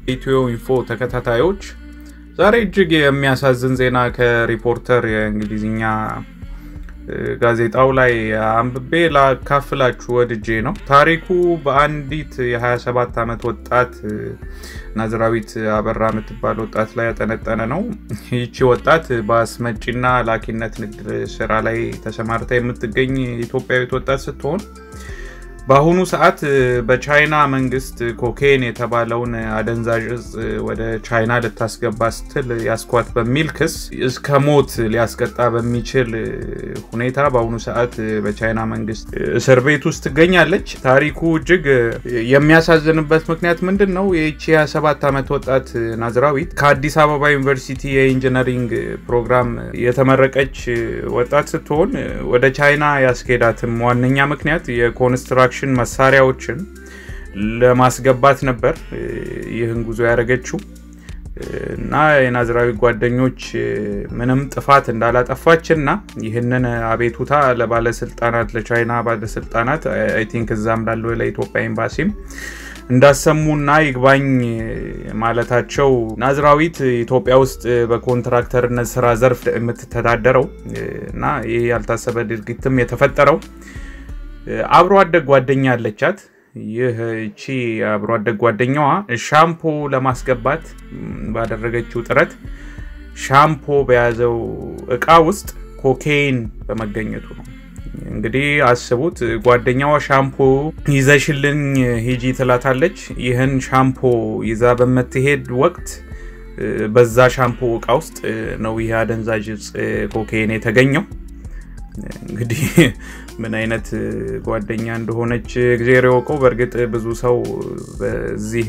ኢትዮ ኢንፎ ተከታታዮች ዛሬ እጅግ የሚያሳዝን ዜና ከሪፖርተር የእንግሊዝኛ ጋዜጣው ላይ አንብቤ ላካፍላችሁ ወድጄ ነው። ታሪኩ በአንዲት የ27 ዓመት ወጣት ናዝራዊት አበራ የምትባል ወጣት ላይ ያጠነጠነ ነው። ይቺ ወጣት በአስመጪና ላኪነት ንግድ ስራ ላይ ተሰማርታ የምትገኝ ኢትዮጵያዊት ወጣት ስትሆን በአሁኑ ሰዓት በቻይና መንግስት ኮኬን የተባለውን አደንዛዥ እጽ ወደ ቻይና ልታስገባ ስትል ያስኳት በሚል ክስ እስከ ሞት ሊያስቀጣ በሚችል ሁኔታ በአሁኑ ሰዓት በቻይና መንግስት እስር ቤት ውስጥ ትገኛለች። ታሪኩ እጅግ የሚያሳዝንበት ምክንያት ምንድን ነው? ይህቺ 27 ዓመት ወጣት ናዝራዊት ከአዲስ አበባ ዩኒቨርሲቲ የኢንጂነሪንግ ፕሮግራም የተመረቀች ወጣት ስትሆን ወደ ቻይና ያስኬዳትም ዋነኛ ምክንያት የኮንስትራክሽን መሳሪያዎችን ለማስገባት ነበር ይህን ጉዞ ያደረገችው እና የናዝራዊ ጓደኞች ምንም ጥፋት እንዳላጠፋች እና ይህንን አቤቱታ ለባለስልጣናት ለቻይና ባለስልጣናት አይ ቲንክ እዛም ላለው ለኢትዮጵያ ኤምባሲም እንዳሰሙና ይግባኝ ማለታቸው ናዝራዊት ኢትዮጵያ ውስጥ በኮንትራክተርነት ስራ ዘርፍ የምትተዳደረው እና ይህ ያልታሰበ ድርጊትም የተፈጠረው አብሮ አደግ ጓደኛ አለቻት። ይህ እቺ አብሮ አደግ ጓደኛዋ ሻምፖ ለማስገባት ባደረገችው ጥረት ሻምፖ በያዘው እቃ ውስጥ ኮኬይን በመገኘቱ ነው። እንግዲህ አስቡት፣ ጓደኛዋ ሻምፖ ይዘሽልኝ ሂጂ ትላታለች። ይህን ሻምፖ ይዛ በምትሄድ ወቅት በዛ ሻምፖ እቃ ውስጥ ነው ይህ አደንዛዥ እጽ ኮኬይን የተገኘው። እንግዲህ ምን አይነት ጓደኛ እንደሆነች እግዜር የወቀው። በእርግጥ ብዙ ሰው በዚህ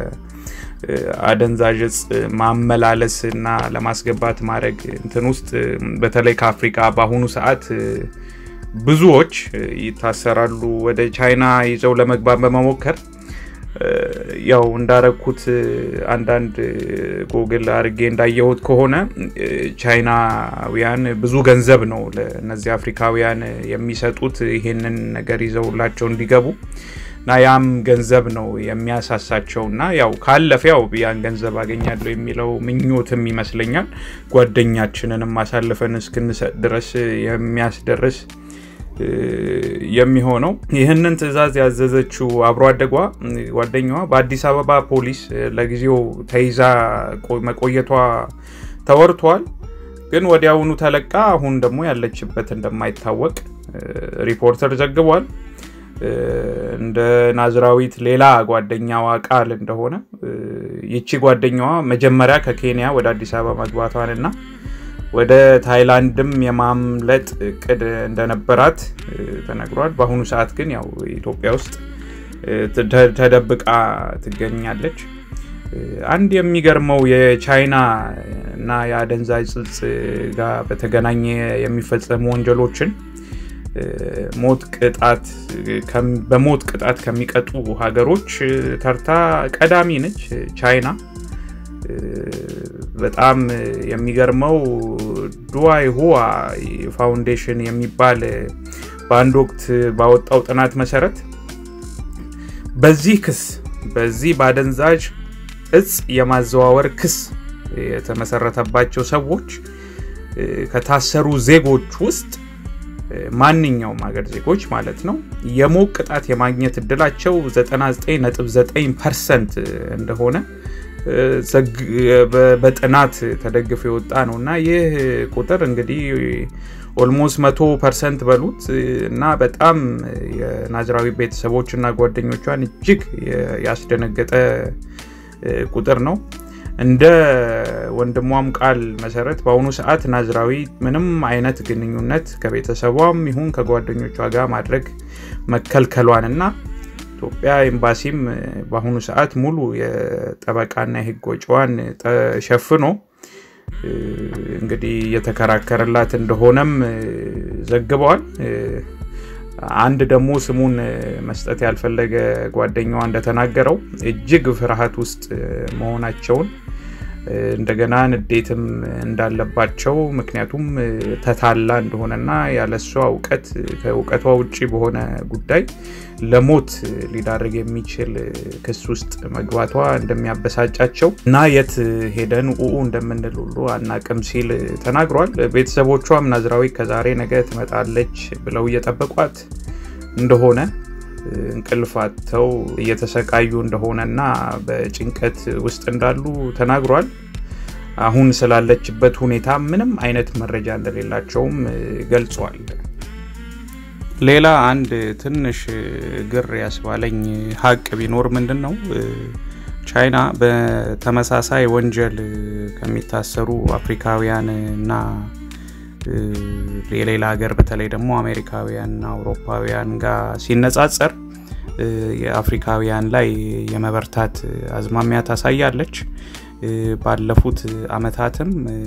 በአደንዛዥ እጽ ማመላለስ እና ለማስገባት ማድረግ እንትን ውስጥ በተለይ ከአፍሪካ በአሁኑ ሰዓት ብዙዎች ይታሰራሉ። ወደ ቻይና ይዘው ለመግባት በመሞከር ያው እንዳረግኩት አንዳንድ ጎግል አድርጌ እንዳየሁት ከሆነ ቻይናውያን ብዙ ገንዘብ ነው ለእነዚህ አፍሪካውያን የሚሰጡት ይሄንን ነገር ይዘውላቸው እንዲገቡ እና ያም ገንዘብ ነው የሚያሳሳቸው እና ያው ካለፈ ያው ያን ገንዘብ አገኛለሁ የሚለው ምኞትም ይመስለኛል ጓደኛችንንም አሳልፈን እስክንሰጥ ድረስ የሚያስደርስ የሚሆነው ይህንን ትዕዛዝ ያዘዘችው አብሮ አደጓ ጓደኛዋ በአዲስ አበባ ፖሊስ ለጊዜው ተይዛ መቆየቷ ተወርቷል። ግን ወዲያውኑ ተለቃ አሁን ደግሞ ያለችበት እንደማይታወቅ ሪፖርተር ዘግቧል። እንደ ናዝራዊት ሌላ ጓደኛዋ ቃል እንደሆነ ይቺ ጓደኛዋ መጀመሪያ ከኬንያ ወደ አዲስ አበባ መግባቷንና ወደ ታይላንድም የማምለጥ እቅድ እንደነበራት ተነግሯል። በአሁኑ ሰዓት ግን ያው ኢትዮጵያ ውስጥ ተደብቃ ትገኛለች። አንድ የሚገርመው የቻይና እና የአደንዛዥ እጽ ጋር በተገናኘ የሚፈጸሙ ወንጀሎችን ሞት ቅጣት በሞት ቅጣት ከሚቀጡ ሀገሮች ተርታ ቀዳሚ ነች ቻይና። በጣም የሚገርመው ዱዋይ ሁዋ ፋውንዴሽን የሚባል በአንድ ወቅት ባወጣው ጥናት መሰረት በዚህ ክስ በዚህ በአደንዛዥ እጽ የማዘዋወር ክስ የተመሰረተባቸው ሰዎች ከታሰሩ ዜጎች ውስጥ ማንኛውም ሀገር ዜጎች ማለት ነው የሞት ቅጣት የማግኘት እድላቸው 99.9 ፐርሰንት እንደሆነ በጥናት ተደግፎ የወጣ ነው እና ይህ ቁጥር እንግዲህ ኦልሞስት መቶ ፐርሰንት በሉት እና በጣም የናዝራዊ ቤተሰቦች እና ጓደኞቿን እጅግ ያስደነገጠ ቁጥር ነው። እንደ ወንድሟም ቃል መሰረት በአሁኑ ሰዓት ናዝራዊ ምንም አይነት ግንኙነት ከቤተሰቧም ይሁን ከጓደኞቿ ጋር ማድረግ መከልከሏን እና ኢትዮጵያ ኤምባሲም በአሁኑ ሰዓት ሙሉ የጠበቃና የሕግ ወጪዋን ሸፍኖ እንግዲህ እየተከራከረላት እንደሆነም ዘግበዋል። አንድ ደግሞ ስሙን መስጠት ያልፈለገ ጓደኛዋ እንደተናገረው እጅግ ፍርሃት ውስጥ መሆናቸውን እንደገና ንዴትም እንዳለባቸው ምክንያቱም ተታላ እንደሆነና ያለሷ እውቀት ከእውቀቷ ውጭ በሆነ ጉዳይ ለሞት ሊዳርግ የሚችል ክስ ውስጥ መግባቷ እንደሚያበሳጫቸው እና የት ሄደን ኡኡ እንደምንል ሁሉ አናቅም ሲል ተናግሯል። ቤተሰቦቿም ናዝራዊ ከዛሬ ነገ ትመጣለች ብለው እየጠበቋት እንደሆነ እንቅልፋተው እየተሰቃዩ እንደሆነና በጭንቀት ውስጥ እንዳሉ ተናግሯል። አሁን ስላለችበት ሁኔታ ምንም አይነት መረጃ እንደሌላቸውም ገልጿል። ሌላ አንድ ትንሽ ግር ያስባለኝ ሀቅ ቢኖር ምንድን ነው ቻይና በተመሳሳይ ወንጀል ከሚታሰሩ አፍሪካውያን እና የሌላ ሀገር በተለይ ደግሞ አሜሪካውያንና አውሮፓውያን ጋር ሲነጻጸር የአፍሪካውያን ላይ የመበርታት አዝማሚያ ታሳያለች። ባለፉት አመታትም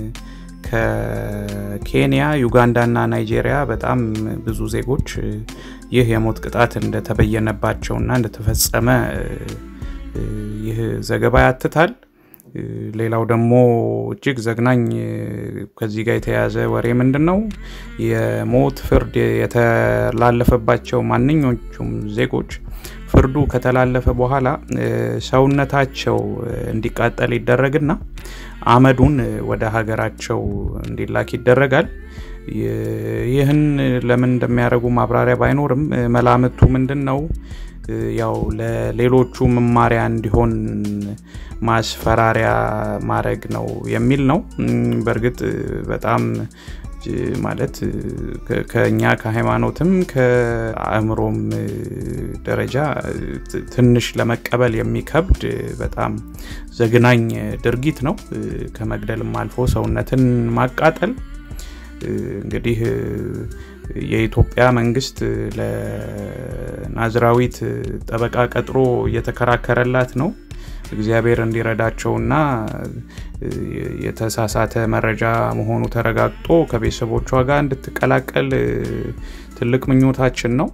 ከኬንያ፣ ዩጋንዳና ናይጄሪያ በጣም ብዙ ዜጎች ይህ የሞት ቅጣት እንደተበየነባቸውና እንደተፈጸመ ይህ ዘገባ ያትታል። ሌላው ደግሞ እጅግ ዘግናኝ ከዚህ ጋር የተያያዘ ወሬ ምንድን ነው? የሞት ፍርድ የተላለፈባቸው ማንኞቹም ዜጎች ፍርዱ ከተላለፈ በኋላ ሰውነታቸው እንዲቃጠል ይደረግና አመዱን ወደ ሀገራቸው እንዲላክ ይደረጋል። ይህን ለምን እንደሚያደርጉ ማብራሪያ ባይኖርም መላምቱ ምንድን ነው? ያው ለሌሎቹ መማሪያ እንዲሆን ማስፈራሪያ ማድረግ ነው የሚል ነው። በእርግጥ በጣም ማለት ከኛ ከሃይማኖትም ከአእምሮም ደረጃ ትንሽ ለመቀበል የሚከብድ በጣም ዘግናኝ ድርጊት ነው። ከመግደልም አልፎ ሰውነትን ማቃጠል እንግዲህ የኢትዮጵያ መንግስት ለናዝራዊት ጠበቃ ቀጥሮ እየተከራከረላት ነው። እግዚአብሔር እንዲረዳቸውና የተሳሳተ መረጃ መሆኑ ተረጋግጦ ከቤተሰቦቿ ጋር እንድትቀላቀል ትልቅ ምኞታችን ነው።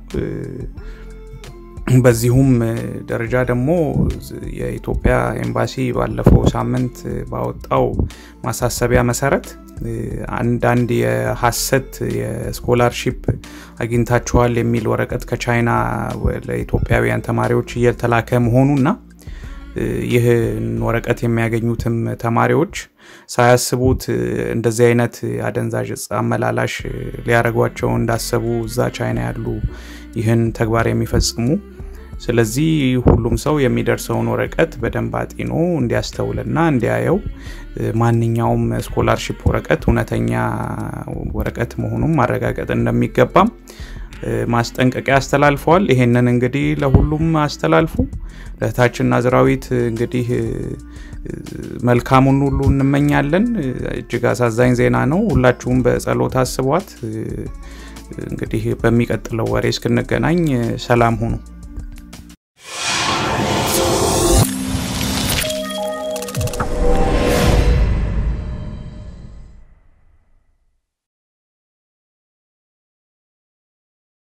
በዚሁም ደረጃ ደግሞ የኢትዮጵያ ኤምባሲ ባለፈው ሳምንት ባወጣው ማሳሰቢያ መሰረት አንዳንድ የሀሰት የስኮላርሺፕ አግኝታችኋል የሚል ወረቀት ከቻይና ለኢትዮጵያውያን ተማሪዎች እየተላከ መሆኑና ይህን ወረቀት የሚያገኙትም ተማሪዎች ሳያስቡት እንደዚህ አይነት አደንዛዥ እጽ አመላላሽ ሊያደርጓቸው እንዳሰቡ እዛ ቻይና ያሉ ይህን ተግባር የሚፈጽሙ ስለዚህ ሁሉም ሰው የሚደርሰውን ወረቀት በደንብ አጢኖ እንዲያስተውልና እንዲያየው ማንኛውም ስኮላርሺፕ ወረቀት እውነተኛ ወረቀት መሆኑን ማረጋገጥ እንደሚገባም ማስጠንቀቂያ አስተላልፈዋል። ይሄንን እንግዲህ ለሁሉም አስተላልፉ። ለእህታችን ናዝራዊት እንግዲህ መልካሙን ሁሉ እንመኛለን። እጅግ አሳዛኝ ዜና ነው። ሁላችሁም በጸሎት አስቧት። እንግዲህ በሚቀጥለው ወሬ እስክንገናኝ ሰላም ሁኑ።